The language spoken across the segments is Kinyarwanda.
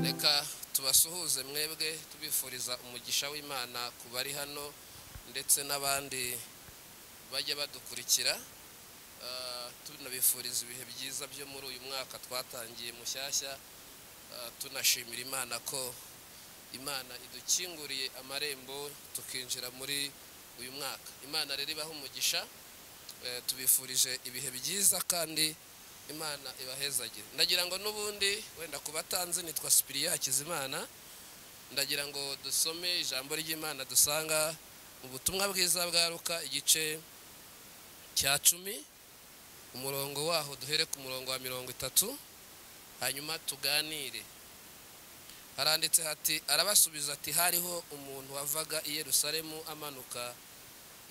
reka tubasuhuze mwebwe tubifuriza umugisha w'imana ku bari hano ndetse n'abandi bajya badukurikira tunabifuriza ibihe byiza byo muri uyu mwaka twatangiye mushyashya tunashimira imana ko imana idukinguriye amarembo tukinjira muri uyu mwaka imana rero ibaha umugisha tubifurije ibihe byiza kandi imana ibahezagire ndagira ngo n'ubundi wenda ku batanze nitwa sipiriya hakizimana ndagira ngo dusome ijambo ry'imana dusanga mu butumwa bwiza bwaruka igice cya cumi umurongo waho duhere ku murongo wa mirongo itatu hanyuma tuganire haranditse hati arabasubiza ati hariho umuntu wavaga i Yerusalemu amanuka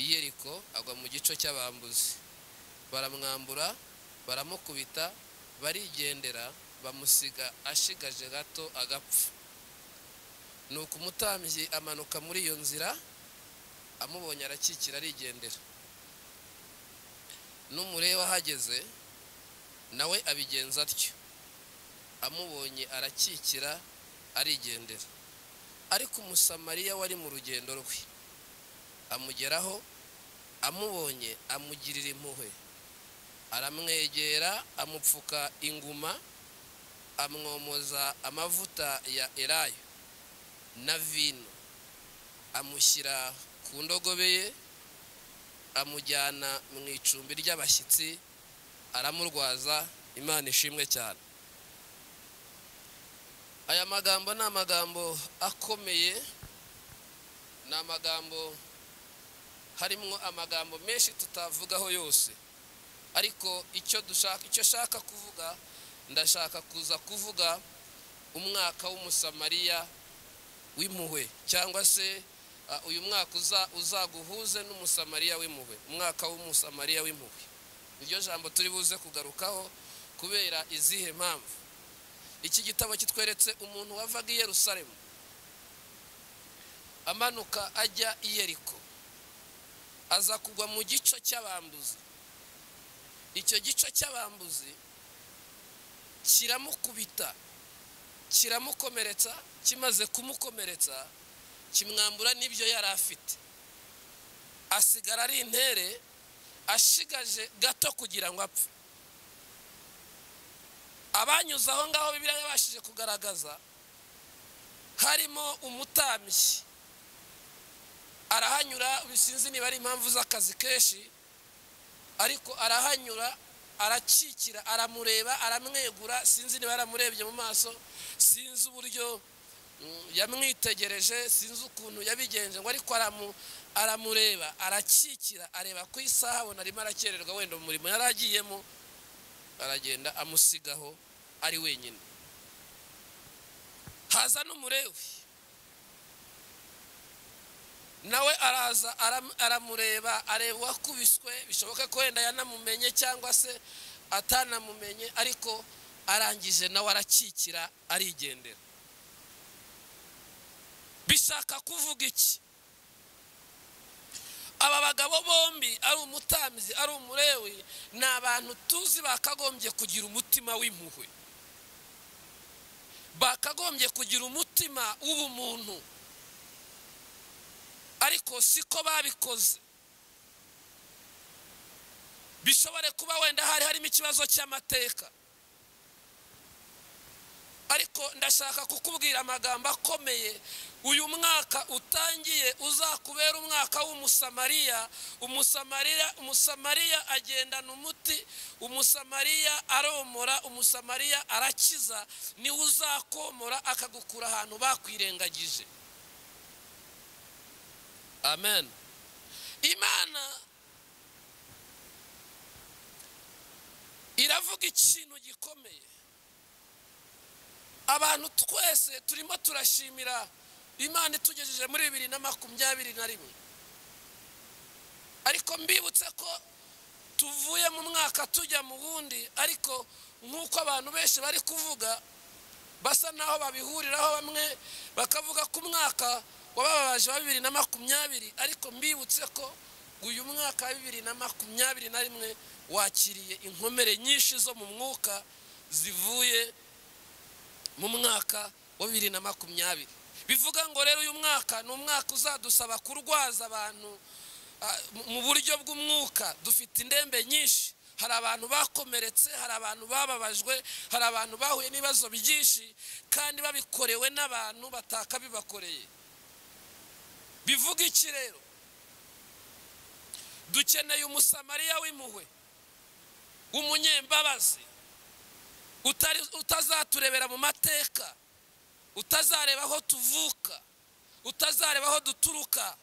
i Yeriko agwa mu gico cy'abambuzi baramwambura baramukubita barigendera bamusiga ashigaje gato agapfa ni umutambyi amanuka muri iyo nzira amubonye arakikira arigendera n'umureba ahageze nawe abigenza atyo amubonye arakikira arigendera ariko umusamariya wari mu rugendo rwe amugeraho amubonye amugirira impuhwe aramwegera amupfuka inguma amwomoza amavuta ya erayo na vino amushyira ku ndogobe ye amujyana mu icumbi ry'abashyitsi aramurwaza imana ishimwe cyane aya magambo ni amagambo akomeye ni amagambo harimo amagambo menshi tutavugaho yose ariko icyo dushaka icyo ashaka kuvuga ndashaka kuza kuvuga umwaka w'umusamariya w'impuhwe cyangwa se uyu mwaka uzaguhuze n'umusamariya w'impuhwe umwaka w'umusamariya w'impuhwe iryo jambo turi buze kugarukaho kubera izihe mpamvu iki gitabo kitweretse umuntu wavaga i Yerusalemu amanuka ajya i Yeriko aza kugwa mu gico cy'abambuzi icyo gico cy'abambuzi kiramukubita kiramukomeretsa kimaze kumukomeretsa kimwambura n'ibyo yari afite asigara ari intere ashigaje gato kugira ngo apfe abanyuze aho ngaho bibiriya yabashije kugaragaza harimo umutambyi arahanyura bisinzi niba ari impamvu z'akazi kenshi ariko arahanyura arakikira aramureba aramwegura sinzi niba yaramurebye mu maso sinzi uburyo yamwitegereje sinzi ukuntu yabigenje ngo ariko aramureba arakikira areba ku isaha abona arimo arakererwa wenda mu murimo yari agiyemo aragenda amusigaho ari wenyine haza n'umurewi nawe araza aramureba areba uwakubiswe bishoboka ko wenda yanamumenye cyangwa se atanamumenye ariko arangije nawe arakikira arigendera bishaka kuvuga iki aba bagabo bombi ari umutambyi ari umurewi ni abantu tuzi bakagombye kugira umutima w'impuhwe bakagombye kugira umutima w'ubumuntu ariko siko babikoze bishobore kuba wenda hari harimo ikibazo cy'amateka ariko ndashaka kukubwira amagambo akomeye uyu mwaka utangiye uzakubera umwaka w'umusamariya umusamariya umusamariya agendana umuti umusamariya aromora umusamariya arakiza niwe uzakomora akagukura ahantu bakwirengagije amen imana iravuga ikintu gikomeye abantu twese turimo turashimira imana itugejeje muri bibiri na makumyabiri na rimwe ariko mbibutse ko tuvuye mu mwaka tujya mu wundi ariko nk'uko abantu benshi bari kuvuga basa n'aho babihuriraho bamwe bakavuga ko umwaka wababaje wa bibiri na makumyabiri ariko mbibutse ko uyu mwaka wa bibiri na makumyabiri na rimwe wakiriye inkomere nyinshi zo mu mwuka zivuye mu mwaka wa bibiri na makumyabiri bivuga ngo rero uyu mwaka ni umwaka uzadusaba kurwaza abantu ah, mu- mu buryo bw'umwuka dufite indembe nyinshi hari abantu bakomeretse hari abantu bababajwe hari abantu bahuye n'ibibazo byinshi kandi babikorewe n'abantu batakabibakoreye bivuga iki rero dukeneye umusamariya w'impuhwe w'umunyembabazi utari- utazaturebera mu mateka utazareba aho tuvuka utazareba aho duturuka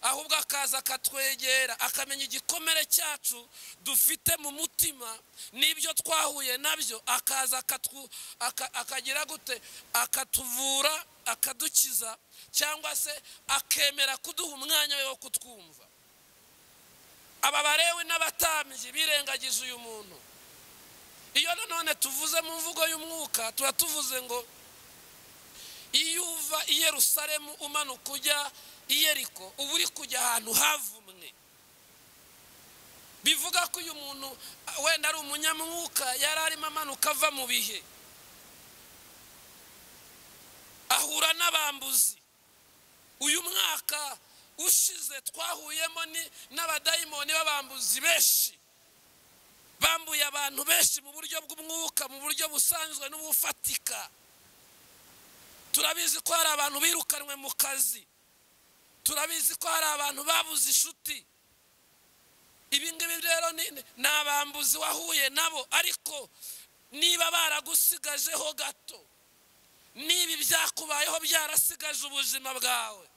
ahubwo akaza akatwegera akamenya igikomere cyacu dufite mu mutima n'ibyo twahuye nabyo akaza akatwu- aka- akagira gute akatuvura akadukiza cyangwa se akemera kuduha umwanya we wo kutwumva aba barewe n'abatambyi birengagije uyu muntu iyo nanone tuvuze mu mvugo y'umwuka tuba tuvuze ngo iyo uva i yerusalemu umanuka ujya i yeriko uba uri kujya ahantu havumwe bivuga ko uyu muntu ah, wenda ari umunyamwuka yari arimo amanuka ava mu bihe ahura n'abambuzi uyu mwaka ushize twahuyemo ni- n'abadayimoni b'abambuzi benshi bambuye abantu benshi mu buryo bw'umwuka mu buryo busanzwe n'ubufatika turabizi ko hari abantu birukanwe mu kazi turabizi ko hari abantu babuze inshuti ibi ngibi rero ni ni abambuzi wahuye nabo ariko niba baragusigajeho gato niba ibyakubayeho byarasigaje ubuzima bwawe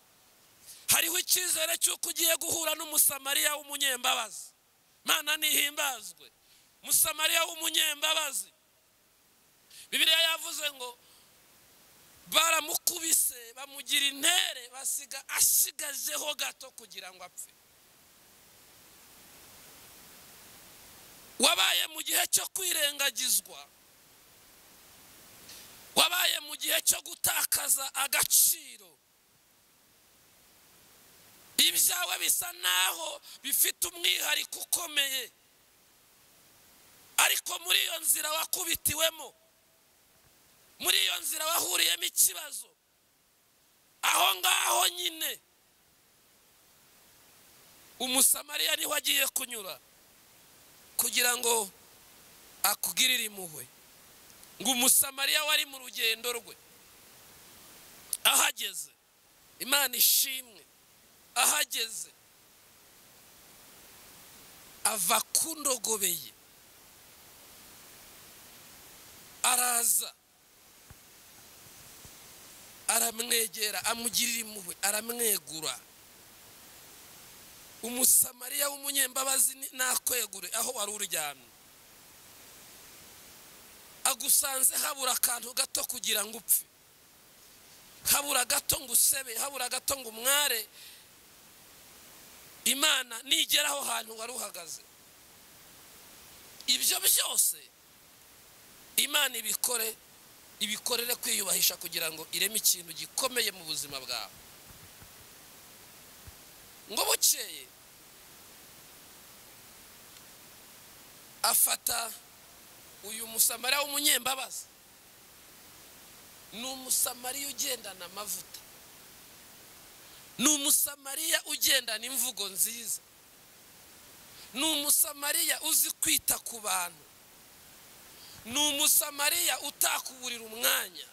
hariho icyizere cy'uko ugiye guhura n'umusamariya w'umunyembabazi mana ntihimbazwe musamariya w'umunyembabazi bibiliya yavuze ngo baramukubise bamugira intere basiga asigajeho gato kugira ngo apfe wabaye mu gihe cyo kwirengagizwa wabaye mu gihe cyo gutakaza agaciro ibyawe bisa naho bifite umwihariko ukomeye ariko muri iyo nzira wakubitiwemo muri iyo nzira wahuriyemo ikibazo aho ngaho nyine umusamariya niho agiye kunyura kugira ngo akugirire impuhwe ngo umusamariya wari mu rugendo rwe ahageze imana ishimwe ahageze ava ku ndogobe ye araza aramwegera amugirira impuhwe aramwegura umusamariya w'umunyembabazi ni- nakwegure aho wari uryamye agusanze habura akantu gato kugira ngo upfe habura gato ngo usebe habura gato ngo umware imana nigera aho hantu wari uhagaze ibyo byose imana ibikore ibikorere kwiyubahisha kugira ngo ireme ikintu gikomeye mu buzima bwawe ngo bukeye afata uyu musamariya w'umunyembabazi ni umusamariya ugendana amavuta ni umusamariya ugendana imvugo nziza ni umusamariya uzi kwita ku bantu ni umusamariya utakuburira umwanya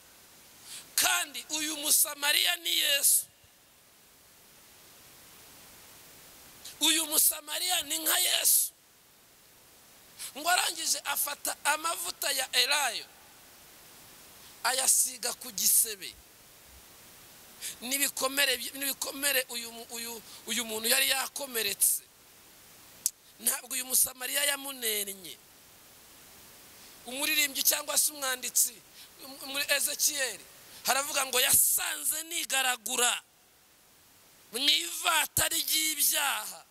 kandi uyu musamariya ni yesu uyu musamariya ni nka yesu ngo arangije afata amavuta ya elayo ayasiga ku gisebe n'ibikomere by- n'ibikomere uyu mu- uyu uyu muntu yari yakomeretse ntabwo uyu musamariya yamunennye umuririmbyi cyangwa se umwanditsi um- muri ezekiyeli haravuga ngo yasanze nigaragura mu ivata ry'ibyaha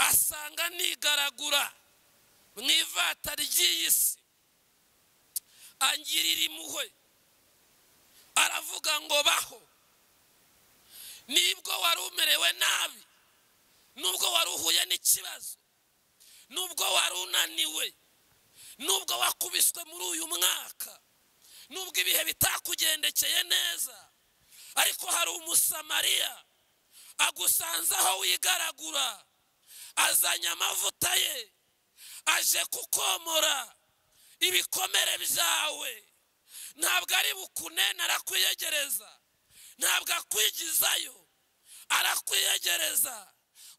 asanga nigaragura mu ivata ry'iyi si angirira impuhwe aravuga ngo baho nibwo wari umerewe nabi nubwo wari uhuye n'ikibazo nubwo wari unaniwe nubwo wakubiswe muri uyu mwaka nubwo ibihe bitakugendekeye neza ariko hari umusamariya agusanze aho wigaragura azanye amavuta ye aje kukomora ibikomere byawe ntabwo ari bukunene arakwiyegereza ntabwo akwigizayo arakwiyegereza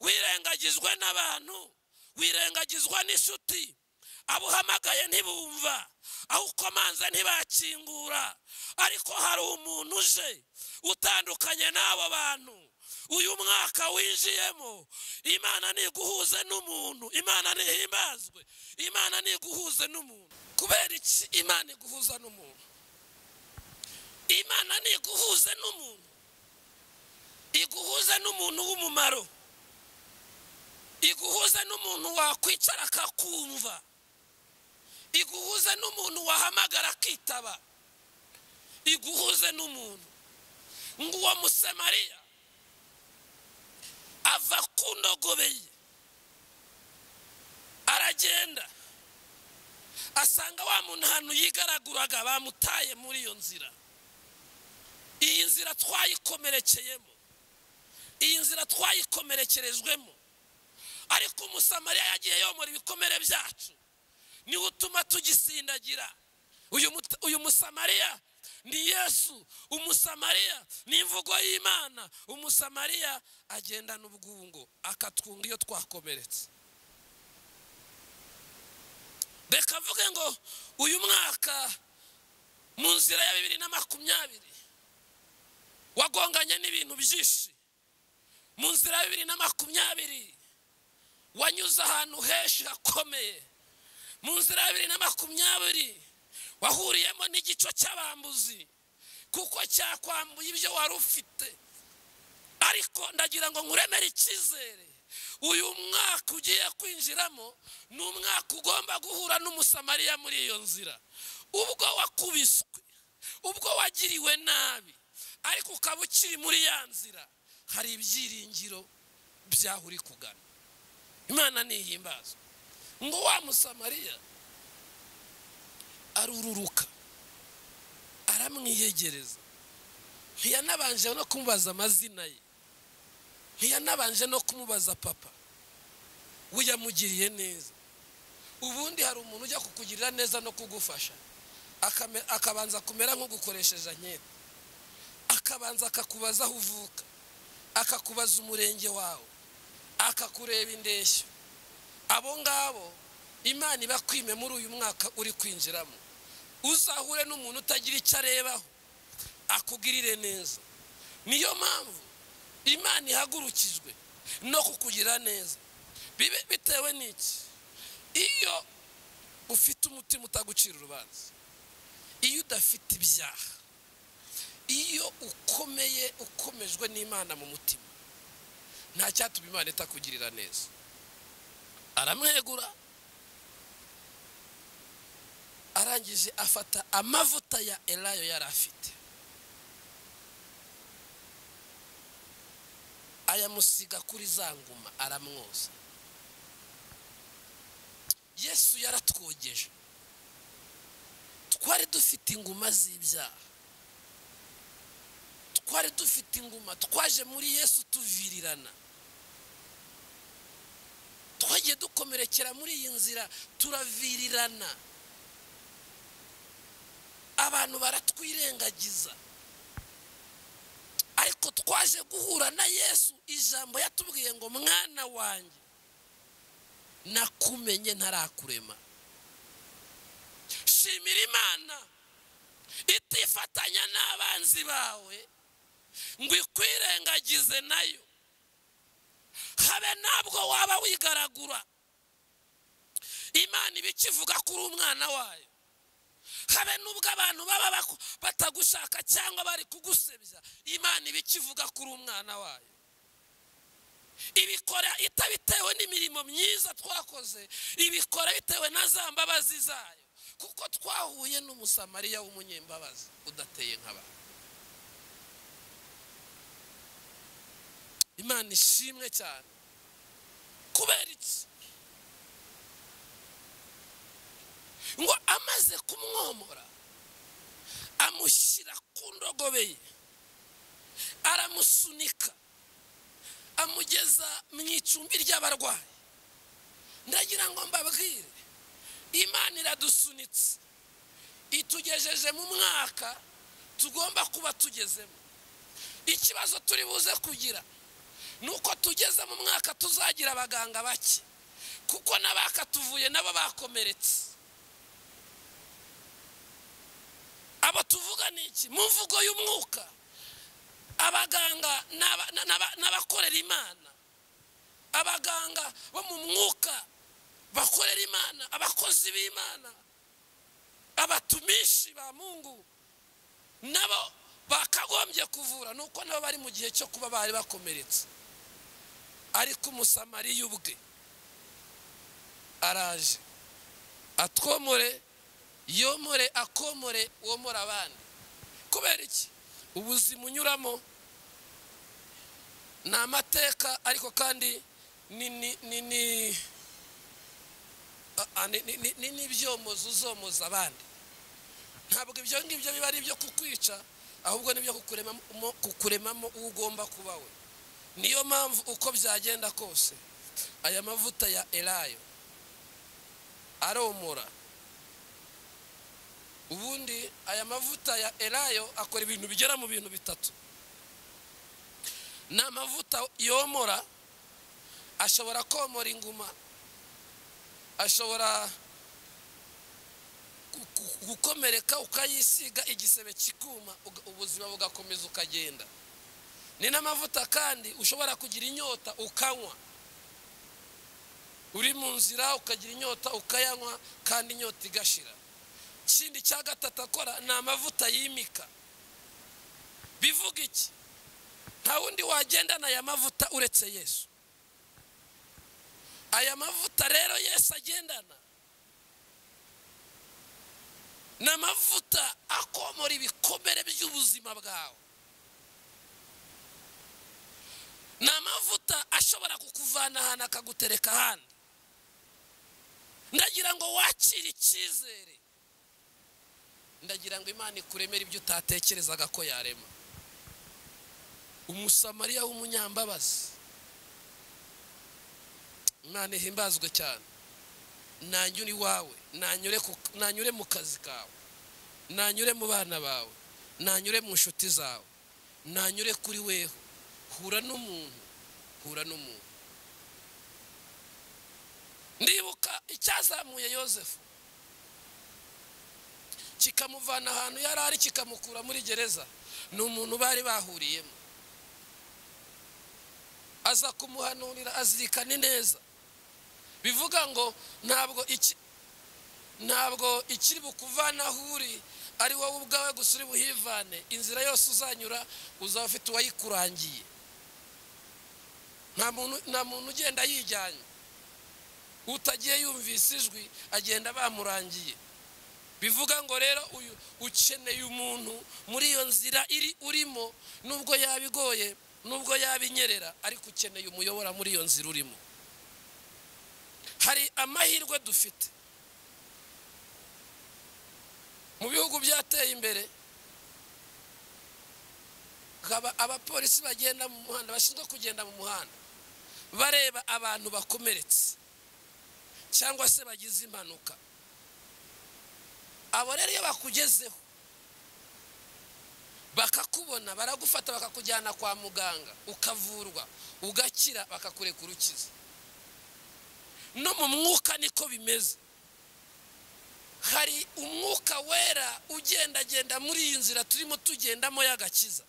wirengagizwe n'abantu wirengagizwa n'inshuti abo uhamagaye ntibumva aho ukomanze ntibakingura ariko hari umuntu uje utandukanye n'abo bantu uyu mwaka winjiyemo imana ntiguhuze n'umuntu imana ntihimbazwe imana ntiguhuze n'umuntu kubera iki imana iguhuza n'umuntu imana ntiguhuze n'umuntu iguhuze n'umuntu w'umumaro iguhuze n'umuntu wakwicara akakumva iguhuze n'umuntu wahamagara akitaba iguhuze n'umuntu nguwo musemariya ava ku ndogobe ye aragenda asanga wa muntu ahantu yigaraguraga bamutaye muri iyo nzira iyi nzira twayikomerekeyemo iyi nzira twayikomerekerejwemo ariko umusamariya yagiye yomora ibikomere byacu niwe utuma tugisindagira uyu mut- uyu musamariya ni yesu umusamariya ni imvugo y'imana umusamariya agendana ubwungo akatwunga iyo twakomeretse reka avuge ngo uyu mwaka mu nzira ya bibiri na makumyabiri wagonganye n'ibintu byinshi mu nzira ya bibiri na makumyabiri wanyuze ahantu henshi hakomeye mu nzira ya bibiri na makumyabiri wahuriyemo n'igico cy'abambuzi kuko cyakwambuye ibyo wari ufite ariko ndagira ngo nkuremere icyizere uyu mwaka ugiye kwinjiramo ni umwaka ugomba guhura n'umusamariya muri iyo nzira ubwo wakubiswe ubwo wagiriwe nabi ariko ukaba ukiri muri ya nzira hari ibyiringiro by'aho uri kugana imana ntihimbazwa ngo wa musamariya arururuka aramwiyegereza ntiyanabanje no kumubaza amazina ye ntiyanabanje no kumubaza papa we yamugiriye neza ubundi hari umuntu ujya kukugirira neza no kugufasha akame- akabanza kumera nk'ugukoresheje anketi akabanza akakubaza aho uvuka akakubaza umurenge wawe akakureba indeshyo abo ngabo imana ibakwime muri uyu mwaka uri kwinjiramo uzahure n'umuntu utagira icyo arebaho akugirire neza niyo mpamvu imana ihagurukijwe no kukugira neza bibe bitewe n'iki iyo ufite umutima utagucira urubanza iyo udafite ibyaha iyo ukomeye ukomejwe n'imana mu mutima nta cyatuma imana itakugirira neza aramwegura arangije afata amavuta ya elayo yari afite ayamusiga kuri za nguma aramwoza yesu yaratwogeje twari dufite inguma z'ibyaha twari dufite inguma twaje muri yesu tuvirirana twagiye dukomerekera muri iyi nzira turavirirana abantu baratwirengagiza ariko twaje guhura na yesu ijambo yatubwiye ngo mwana wanjye nakumenye ntarakurema shimira imana itifatanya n'abanzi bawe ngo ikwirengagize nayo habe nabwo waba wigaragura imana iba ikivuga kuri umwana wayo habe n'ubwo abantu baba baku- batagushaka cyangwa bari kugusebya imana iba ikivuga kuri umwana wayo ibikora itabitewe n'imirimo myiza twakoze ibikora bitewe na za mbabazi zayo kuko twahuye n'umusamariya w'umunyembabazi udateye nk'abantu imana ishimwe cyane kubera iki ngo amaze kumwomora amushyira ku ndogobe ye aramusunika amugeza mu icumbi ry'abarwayi ndagira ngo mbabwire imana iradusunitse itugejeje mu mwaka tugomba kuba tugezemo ikibazo turi buze kugira ni uko tugeze mu mwaka tuzagira abaganga bake kuko n'abakatuvuye nabo bakomeretse abo tuvuga ni iki mu mvugo y'umwuka abaganga n'abakorera imana abaganga bo mu mwuka bakorera imana abakozi b'imana abatumishi ba mungu nabo bakagombye kuvura ni uko nabo bari mu gihe cyo kuba bari bakomeretse ariko umusamariya ubwe araje atwomore yomore akomore womore abandi kubera iki ubuzima unyuramo ni amateka ariko kandi ni n'ibyomozo uzomoza abandi ntabwo ibyo ngibyo biba ari ibyo kukwica ahubwo nibyo kukuremamo kukuremamo uwo ugomba kuba we niyo mpamvu uko byagenda kose aya mavuta ya erayo aromora ubundi aya mavuta ya erayo akora ibintu bigera mu bintu bitatu ni amavuta yomora ashobora komora inguma ashobora gukomereka ukayisiga igisebe kikuma ubuzima bugakomeza ukagenda ni n'amavuta kandi ushobora kugira inyota ukanywa uri mu nzira ukagira inyota ukayanywa kandi inyota igashira ikindi cya gatatu akora ni amavuta yimika bivuga iki nta wundi wagendana aya mavuta uretse yesu aya mavuta rero yesu agendana ni amavuta akomora ibikomere by'ubuzima bwawe ni amavuta ashobora kukuvana ahantu akagutereka ahandi ndagira ngo wakire icyizere ndagira ngo imana ikuremere ibyo utatekerezaga ko yarema umusamariya w'umunyambabazi imana ihimbazwe cyane nanyure iwawe nanyure mu kazi kawe nanyure mu bana bawe nanyure mu nshuti zawe nanyure kuri weho hura n'umuntu hura n'umuntu ndibuka icyazamuye yosefu kikamuvana ahantu yari ari kikamukura muri gereza ni umuntu bari bahuriyemo aza kumuhanurira azirikane neza bivuga ngo ntabwo iki ntabwo ikiri bukuvana aho uri ari wowe ubwawe gusa uri buhivane inzira yose uzanyura uzaba ufite uwayikurangiye nta muntu ugenda yijyanye utagiye yumvise ijwi agenda bamurangiye bivuga ngo rero uyu ukeneye umuntu muri iyo nzira iri urimo nubwo yaba igoye nubwo yaba inyerera ariko ukeneye umuyobora muri iyo nzira urimo hari amahirwe dufite mu bihugu byateye imbere haba abapolisi bagenda mu muhanda bashinzwe kugenda mu muhanda bareba abantu bakomeretse cyangwa se bagize impanuka abo rero iyo bakugezeho bakakubona baragufata bakakujyana kwa muganga ukavurwa ugakira bakakureka urukiza no mu mwuka niko bimeze hari umwuka wera ugendagenda muri iyi nzira turimo tugendamo y'agakiza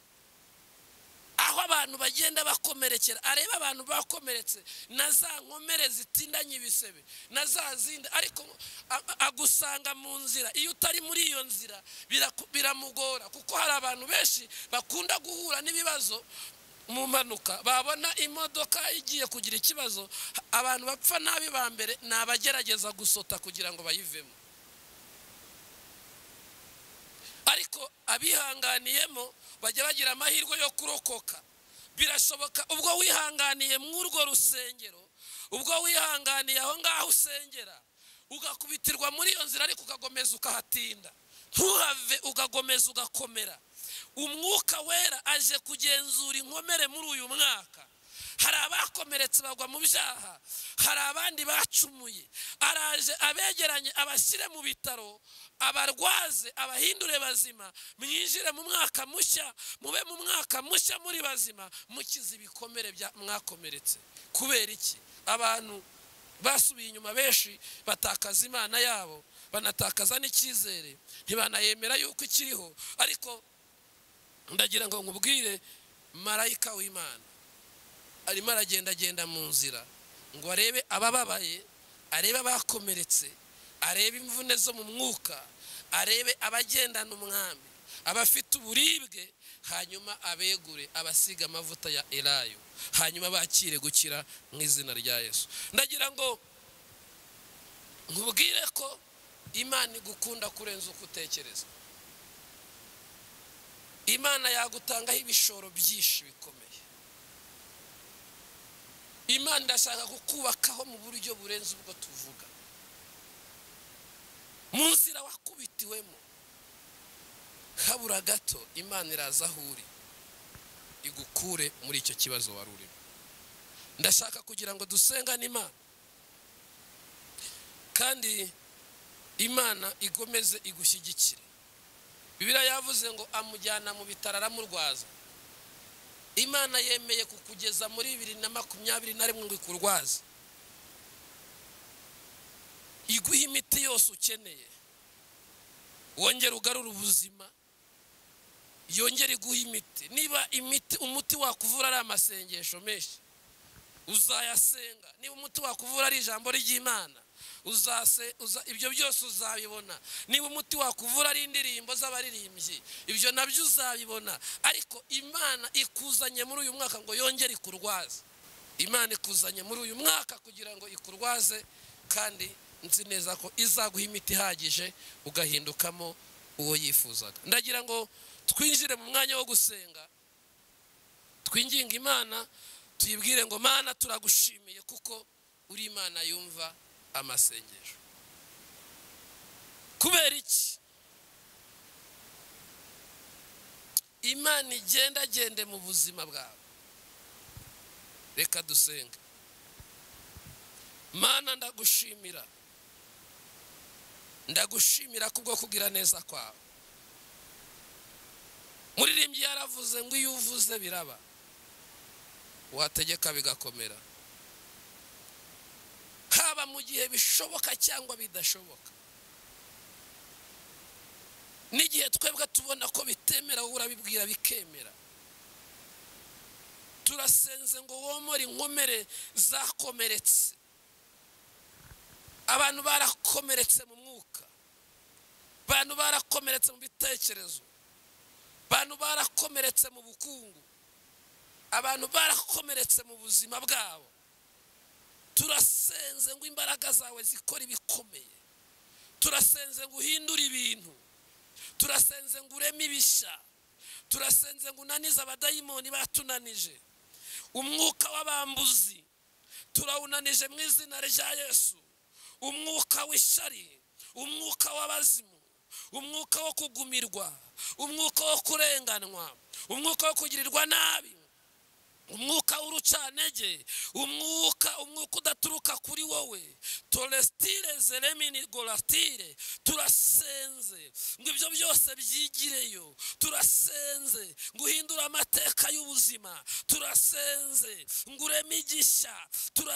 aho abantu bagenda bakomerekera areba abantu bakomeretse na za nkomere zitindanye ibisebe na za zindi ariko agusanga mu nzira iyo utari muri iyo nzira biramugora kuko hari abantu benshi bakunda guhura n'ibibazo mu mpanuka babona imodoka igiye kugira ikibazo abantu bapfa nabi ba mbere ni abagerageza gusota kugira ngo bayivemo ariko abihanganiyemo bajya bagira amahirwe yo kurokoka birashoboka ubwo wihanganiye urwo rusengero ubwo wihanganiye aho ngaho usengera ugakubitirwa muri iyo nzira ariko ugakomeza ukahatinda ntuhave ugakomeza ugakomera umwuka wera aje kugenzura inkomere muri uyu mwaka hari abakomeretse bagwa mu byaha hari abandi bacumuye araje abegeranye abashyire mu bitaro abarwaze abahindure bazima mwinjire mu mwaka mushya mube mu mwaka mushya muri bazima mukize ibikomere bya mwakomeretse kubera iki abantu basubiye inyuma benshi batakaza imana yabo banatakaza n'icyizere ntibanayemera yuko ikiriho ariko ndagira ngo nkubwire marayika w'imana arimo aragendagenda mu nzira ngo arebe abababaye arebe abakomeretse arebe imvune zo mu mwuka arebe abagendana umwami abafite uburibwe hanyuma abegure abasiga amavuta ya elayo hanyuma bakire gukira mu izina rya yesu ndagira ngo nkubwire ko imana igukunda kurenza uko utekereza imana yagutangaho ibishoro byinshi bikomeye imana irashaka kukubakaho mu buryo burenze ubwo tuvuga mu nzira wakubitiwemo habura gato imana iraza aho uri igukure muri icyo kibazo wari urimo ndashaka kugira ngo dusengane imana kandi imana igomeze igushyigikire bibiriya yavuze ngo amujyana mu bitaro aramurwaza imana yemeye kukugeza muri bibiri na makumyabiri na rimwe ngo ikurwaze iguhe imiti yose ukeneye wongere ugarure ubuzima yongere iguhe imiti niba imiti umuti wakuvura ari amasengesho menshi uzayasenga niba umuti wakuvura ari ijambo ry'imana uzase uza ibyo byose uzabibona niba umuti wakuvura ari indirimbo z'abaririmbyi ibyo nabyo uzabibona ariko imana ikuzanye muri uyu mwaka ngo yongere ikurwaze imana ikuzanye muri uyu mwaka kugira ngo ikurwaze kandi nzi neza ko izaguha imiti ihagije ugahindukamo uwo yifuzaga ndagira ngo twinjire mu mwanya wo gusenga twinginga imana tuyibwire ngo mana turagushimiye kuko uri imana yumva amasengesho kubera iki imana igenda agende mu buzima bwawe reka dusenge mana ndagushimira ndagushimira kubwo kugira neza kwawe muririmbyi yaravuze ngo iyo uvuze biraba wategeka bigakomera haba mu gihe bishoboka cyangwa bidashoboka n'igihe twebwe tubona ko bitemera wowe urabibwira bikemera turasenze ngo womore inkomere zakomeretse abantu barakomeretse mu mwuka abantu barakomeretse mu bitekerezo abantu barakomeretse mu bukungu abantu barakomeretse mu buzima bwabo turasenze ngo imbaraga zawe zikore ibikomeye turasenze ngo uhindure ibintu turasenze ngo ureme ibishya turasenze ngo unanize abadayimoni batunanije umwuka w'abambuzi turawunanije mu izina rya yesu umwuka w'ishari umwuka w'abazimu umwuka wo kugumirwa umwuka wo kurenganwa umwuka wo kugirirwa nabi umwuka w'urucanege umwuka umwuka udaturuka kuri wowe toresitire zeremini goratire turasenze ngo ibyo byose byigireyo turasenze ngo uhindure amateka y'ubuzima turasenze ngo ureme igishya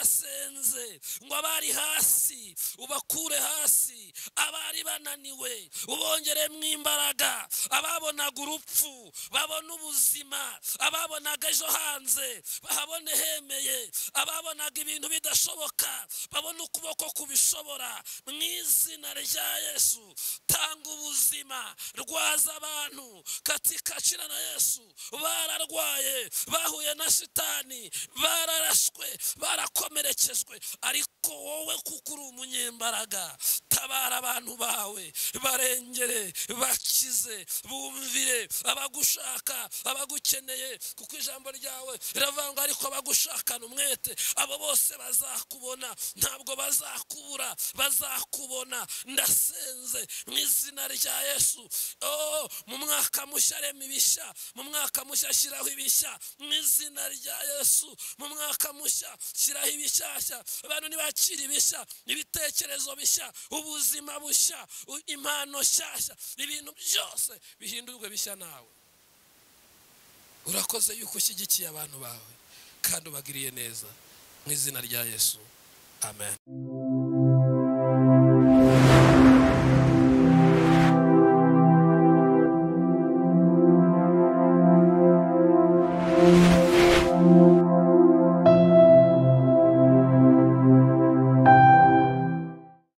turasenze ngo abari hasi ubakure hasi abari bananiwe ubongeremo imbaraga ababonaga urupfu babona ubuzima ababonaga ejo hanze bahabone hemeye ababonaga ibintu bidashoboka babona ukuboko kubishobora mu izina rya yesu tanga ubuzima rwaza abantu katikacira na yesu bararwaye bahuye na shitani bararashwe barakomerekejwe ariko wowe kuko uri umunyembaraga tabara abantu bawe barengere bakize bumvire abagushaka abagukeneye kuko ijambo ryawe iravuga ngo ariko abagushakana umwete abo bose bazakubona ntabwo bazakubura bazakubona ndasenze mu izina rya yesu oh mu mwaka mushya rema ibishya mu mwaka mushya shyiraho ibishya mu izina rya yesu mu mwaka mushya shyiraho ibishyashya abantu ntibakire ibishya ibitekerezo bishya ubuzima bushya u- impano nshyashya ibintu byose bihindurwe bishya nawe urakoze yuko ushyigikiye abantu bawe kandi ubagiriye neza mu izina rya yesu amen